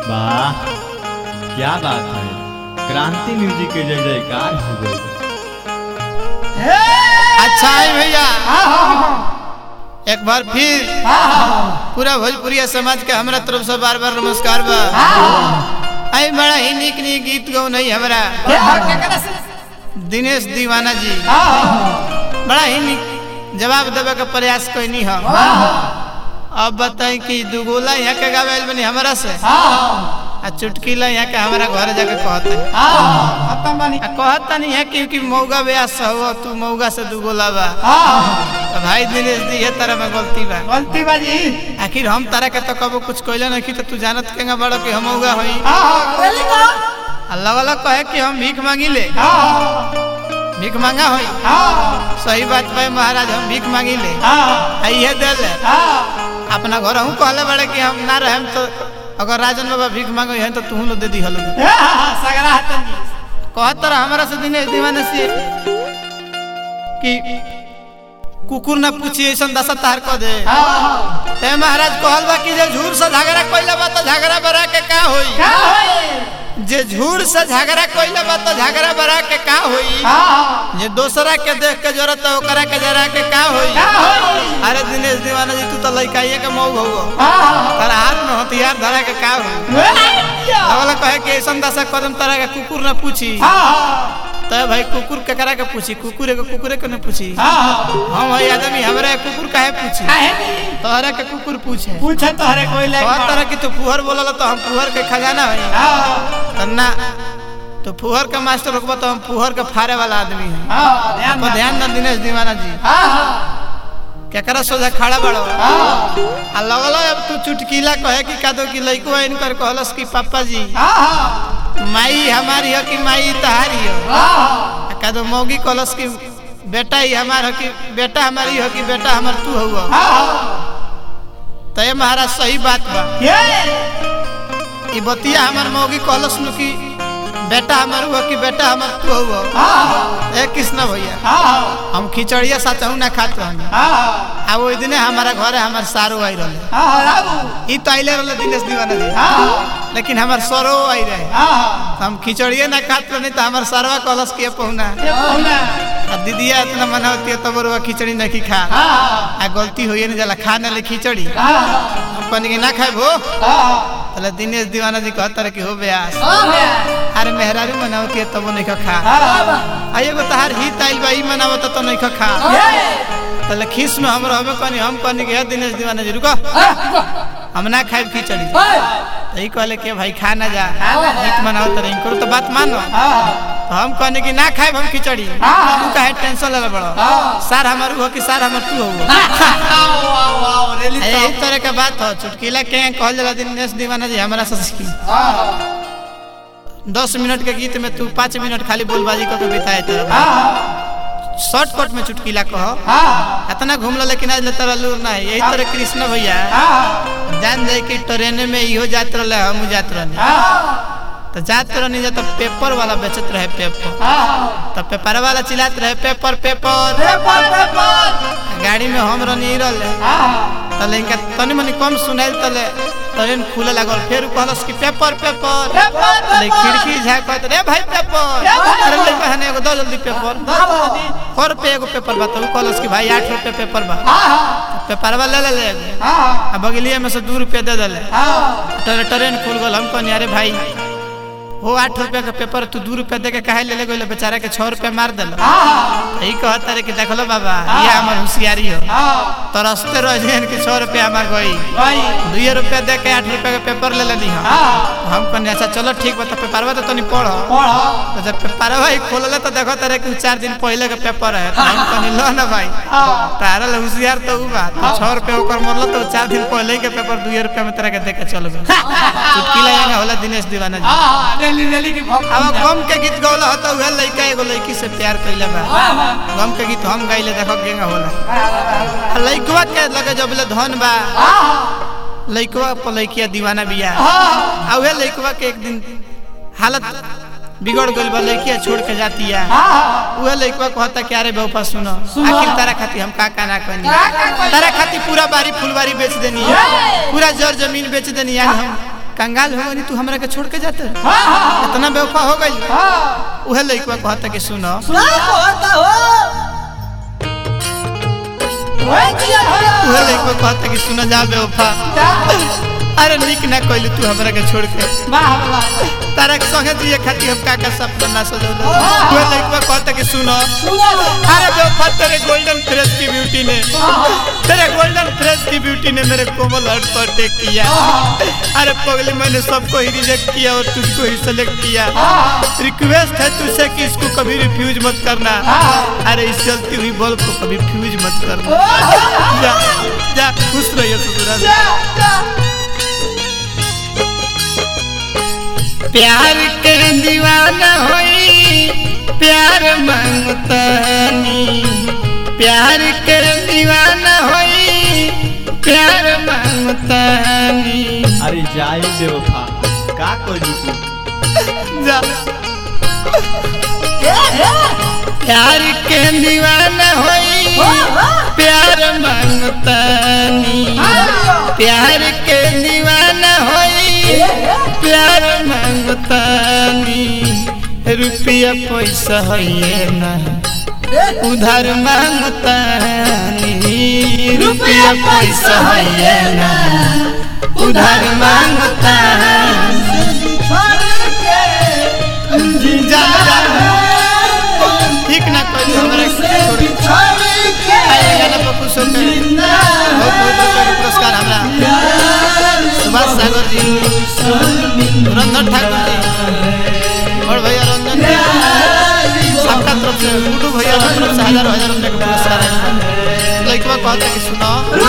वाह क्या बात है क्रांति म्यूजिक के जय जयकार हो गई अच्छा है भैया एक बार फिर पूरा भोजपुरिया समाज के हमरा तरफ से बार बार नमस्कार बा आई बड़ा ही निक निक गीत गौ नहीं हमरा दिनेश दीवाना जी बड़ा ही निक जवाब देवे के प्रयास कोई हम अब बताई कि दुगोला यहाँ के गावेल बनी हमरा से आ चुटकीला यहाँ के हमारा घर जाके कहते आ कहता नहीं है क्योंकि मौगा ब्यास हो तू मौगा से दुगोला बा तो भाई दिनेश दी ये तरह में गलती बा गलती बाजी आखिर हम तारा के तो कबो कुछ कहले नहीं तो तू जानत केंगा बड़ो कि हम मौगा होई अल्लाह वाला कहे कि हम भीख मांगी ले भीख मांगा होई सही बात भाई महाराज हम भीख मांगी ले आइए दे ले अपना घर हूँ कहले बड़े कि हम ना रहे तो अगर राजन बाबा भीख मांगो है तो तू लो दे दी हलो कहत रहा हमारा से दिनेश दीवाने से कि कुकुर ना पूछी ऐसा दशा तार को दे ते महाराज कहल बा कि जे झूर से झगड़ा कइले बा तो झगड़ा बरा के का होई जे झूर से झगड़ा कइले बा तो झगड़ा बरा के का होई जे दूसरा के देख के जरूरत है ओकरा के जरा के का होई अरे दिनेश दीवाना जी तू तो लइकाइए के मऊ हो तारा हाथ में हथियार धरा के का होई अगला कहे कि ऐसा दशा कदम तरह के कुकुर ना पूछी तो भाई कुकुर केकरा के पूछी कुकुर एगो कुकुरे के न पूछी हम भाई आदमी हमरा के कुकुर काहे पूछी तोहरा के कुकुर पूछे पूछे तोहरे कोई ले हर तरह की तो फुहर बोलल तो हम फुहर के खजाना है तो ना तो फुहर के मास्टर रुकबा तो हम फुहर के फाड़े वाला आदमी है ध्यान तो ध्यान दे दिनेश दीवाना जी केकरा सोझा खड़ा बड़ो आ लगल अब तू चुटकीला कहे कि कादो की लइको इनकर कहलस कि पापा जी माई हमारी हो कि माई तहारी हो आ कादो मौगी कहलस कि बेटा ही हमार हो कि बेटा हमारी हो कि बेटा हमार तू हो तो ये महाराज सही बात बा ई बतिया हमार मौगी कहलस नु कि बेटा हमार हुआ कि बेटा हमार तू हो ए कृष्ण भैया हम खिचड़िया साचहू ना खात रहनी आ ओइ दिने हमारा घरे हमार सारो आई रहले ई तो आइले रहले दिनेश दीवाना जी लेकिन हमार सरो आई रहे हम खिचड़िए ना खात रहनी तो हमार सरवा कहलस कि पहुना आ दीदिया इतना मना होती है तब रुआ खिचड़ी नहीं खा आ गलती होइए नहीं जाला खा ना ले खिचड़ी हम कहनी कि ना खाए भो तले दिनेश दीवाना जी कहता रहे कि हो ब्यास अरे मेहरारू मनावती है तब नहीं खा आ एगो तहार हित आइल बा ई मनावत तो नहीं खा तले खीस में हम रहबे कहनी हम कहनी कि हे दिनेश दीवाना जी रुको हम ना खाए खिचड़ी तो ई कहले कि भाई खा ना जा हित मनावत रही करो तो बात मानो तो हम कहने कि ना खाए हम खिचड़ी तू काहे टेंशन ले बड़ो सार हमार हो कि सार हमार तू हो यही तरह के बात हो चुटकीला के कहल जाला दिनेश दीवाना जी हमारा से सीखी दस मिनट के गीत में तू पाँच मिनट खाली बोलबाजी करके बिताए तरह शॉर्टकट में चुटकीला कहो इतना घूम लो लेकिन आज तरह लूर ना है यही तरह कृष्ण भैया जान जाए कि ट्रेन में इहो जात रहे हम जात रहे तो जात रहनी जा तो पेपर वाला बेचत रहे पेपर तो पेपर वाला चिल्लात रहे पेपर पेपर गाड़ी में हम रहनी रहे तले इनका तनी मनी कम सुनाइल तले ट्रेन खुले लागल फिर कहलस कि पेपर पेपर तले खिड़की झाकत रे भाई पेपर अरे ले कहने एगो दो जल्दी पेपर सौ रुपये एगो पेपर बा तो उ कहलस कि भाई आठ रुपये पेपर बा पेपर वाला ले ले एगो आ बगलिए में से दू रुपये दे दिले ट्रेन खुल गल हम कहनी अरे भाई वो आठ रुपया का पेपर तू दू रुपया दे के काहे ले ले गइल बेचारा के छह रुपया मार दिल यही कहता रे कि देखलो बाबा ये हमार होशियारी हो तो रस्ते रह जाइन कि छह रुपया हमार गई दुए रुपया दे के आठ रुपया का पेपर ले लेनी हम हम कहनी अच्छा चलो ठीक बा तो पेपरवा तो तनी पढ़ तो जब पेपरवा ही खोलले तो देखो तारे कि चार दिन पहले का पेपर है तो हम कहनी लो ना भाई तारा ले होशियार तो उ बा तो छह रुपया ओकर मरल तो चार दिन पहले के पेपर दुए रुपया में तेरा के दे के चल गए चुटकी लगा होला दिनेश दीवाना जी अब गम के गीत गौला होता उहे लइका एगो लइकी से प्यार कइले बा गम के गीत हम गाइले देखो केंगा होला आ लइकवा के लगे जब ले धन बा लइकवा पर लइकिया दीवाना बिया आ उहे लइकवा के एक दिन हालत बिगड़ गइल बा लइकिया छोड़ के जाती है उहे लइकवा कहता कि अरे बेवफा सुनो आखिर तारा खाती हम का का ना कहनी तारा खाती पूरा बारी फुलवारी बेच देनी है पूरा जर जमीन बेच देनी है हम कंगाल हो गई तू हमरा के छोड़ के जाते इतना बेवफा हो गई उहे लइकवा कहता कि सुनो उहे लइकवा कहता कि सुनो जा बेवफा अरे निक ना कइलू तू हमरा के छोड़ के तारा के संगे दिए खातिर हम का का सपना ना सजौले उहे लइकवा कहता कि सुनो अरे बेवफा तेरे गोल्डन फ्रेश की ब्यूटी ने तेरे गोल्डन फ्रेश की ब्यूटी ने मेरे कोमल हर्ट पर टेक किया अरे पगली मैंने सबको ही रिजेक्ट किया और तुझको ही सेलेक्ट किया रिक्वेस्ट है तुझसे कि इसको कभी रिफ्यूज मत करना अरे इस जलती हुई बल्ब को कभी फ्यूज मत करना जा जा खुश रहिए ससुराल प्यार के दीवाना होई प्यार मांगतानी प्यार के दीवाना होई प्यार मांगतानी अरे जाए बेवफा का करी तू जा प्यार के दीवाना होई प्यार मांगतानी प्यार के दीवाना होई प्यार मांगतानी रुपया पैसा है ना उधार मांगतानी रुपया पैसा है ना उधार मांगतानी जा जा ठीक ना कोई हमरा छोड़ी आए गाना पर खुश होकर बहुत बहुत रुपया के पुरस्कार हमरा सुभाष सागर जी रंजन ठाकुर जी और भैया रंजन जी सबका तरफ से गुड्डू भैया की तरफ से हजारों हजार रुपया के पुरस्कार है लड़कवा कहता कि सुनो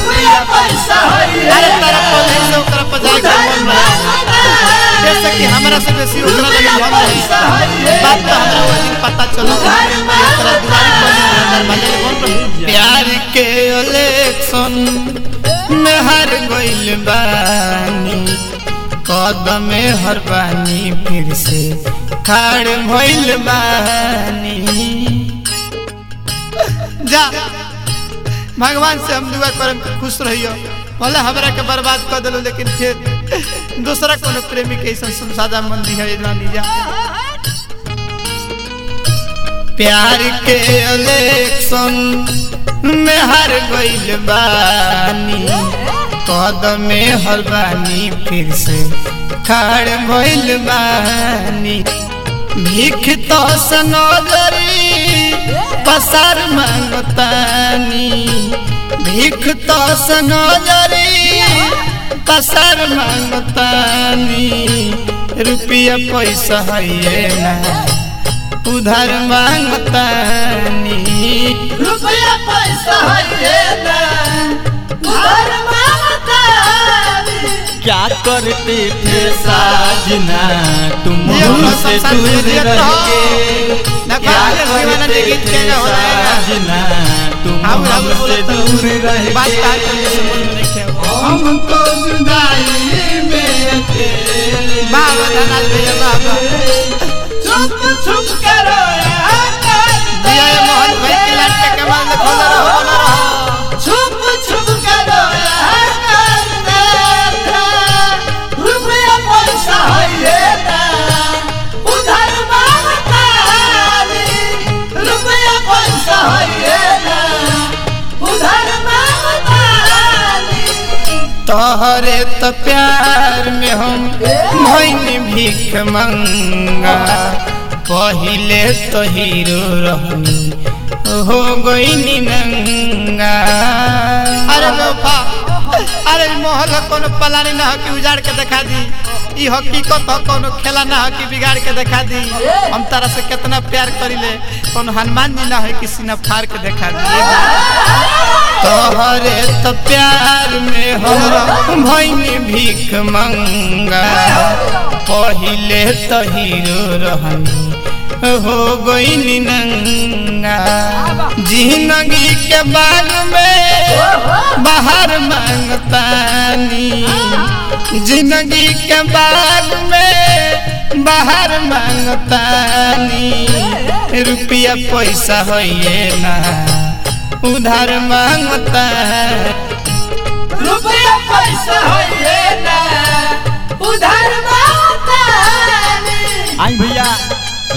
अरे तारा पौधे से ओकरा पर जाए के मन रहे जैसे कि हमरा से बेसी ओकरा लगे मन रहे बात तो हमरा वो दिन पता चला ओकरा दुआरी पर दरवाजे कौन रहे प्यार के इलेक्शन में हार गइल बानी कदम हर बानी फिर से खाड़ भइल बानी जा भगवान से हम दुआ करम कि खुश रहियो भले हमरा के बर्बाद कर दिलो लेकिन फिर दूसरा कोनो प्रेमी के ऐसा सुनसादा मन दी है ना दी जा प्यार के इलेक्शन में हार गइल बानी कदम हर बानी फिर से खाड़ भइल बानी भीख तो सनोदरी पसार मांगतानी भीख तो सनोदरी पसार मांगतानी रुपया पैसा है ना उधार मांगतानी रुपया पैसा है ना उधार मांगतानी क्या करते थे साजना तुम ये अपना हमसे संसार दूर में जियत रह रहो। के ना क्या बात है, दीवाना करते जी गीत थे गाना हो रहा है। साजना तुम हम हम हमसे बोलते दूर रह बात का के करने से बोल नहीं खे हमको जुदाई में अकेले बाबा धनाल भैया बाबा छुप छुप करो दिया ये मोहन भाई की लाट के कमाल में खोला रहो बना रहो छुप छुप करो रुपया पैसा है ना उधार मांगतानी रुपया पैसा है ना उधार मांगतानी तोहरे तो प्यार में हम भैन भीख मंगा पहिले तो हीरो रहनी हो गई नंगा अरे बेवफा अरे ई मोहल है कोनो पलानी ना हो कि उजाड़ के दिखा दी ई हकीकत हो कोनो खेला ना हो कि बिगाड़ के दिखा दी हम तारा से कितना प्यार करिले कोनो हनुमान जी ना हो कि सीना फाड़ के दिखा दी ये बात। तोहरे तो प्यार में हम भैनी भीख मंगा पहिले तो हीरो रहनी हो गई नंगा जिंदगी के बाग में बाहर मांगतानी जिंदगी के बाग में बाहर मांगतानी रुपया पैसा है ना उधार मांगता रुपया पैसा है ना उधार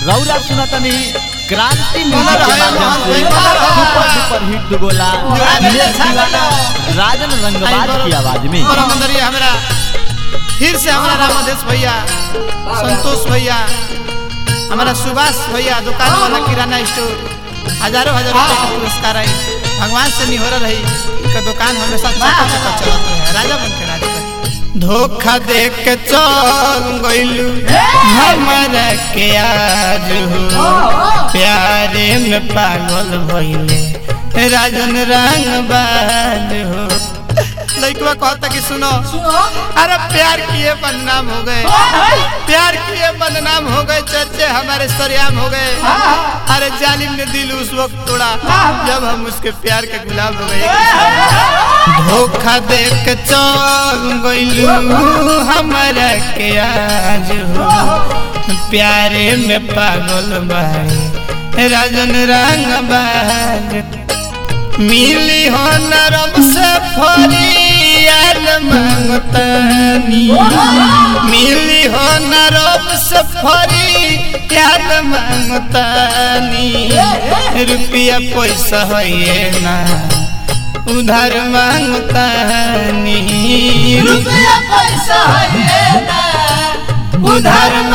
रौरा सुनतनी क्रांति बोला म्यूजिक के रहे माध्यम मोहन से भाई, बोला रहे। सुपर सुपर हिट दुगोला जोड़ा दे, दिनेश छा दीवाना राजन रंगबाज की आवाज में और मंदरी हमरा फिर से हमारा रामादेश भैया संतोष भैया हमारा सुभाष भैया दुकान वाला किराना स्टोर हजारों हजार रुपए का पुरस्कार आई भगवान से निहोरा रही का दुकान हमेशा चका चका चलत रहे राजा बन के राजा बन। धोखा दे के चल गइलू हमरा के आज हो प्यारे में पागल भइले राजन रंग बाज हो लइकवा कहता कि सुनो अरे प्यार किए बदनाम हो गए प्यार किए बदनाम हो गए चर्चे हमारे सरेआम हो गए अरे जालिम ने दिल उस वक्त तोड़ा जब हम उसके प्यार के गुलाम हो गए धोखा दे के चल गइलू हमरा के आज हो प्यारे में पागल बाई राजन रंग बाज मिली हो नरम से फरियाद मांगतानी मिली हो नरम से फरियाद मांगतानी रुपया पैसा है ना उधार मांगतानी रुपया पैसा है ना उधार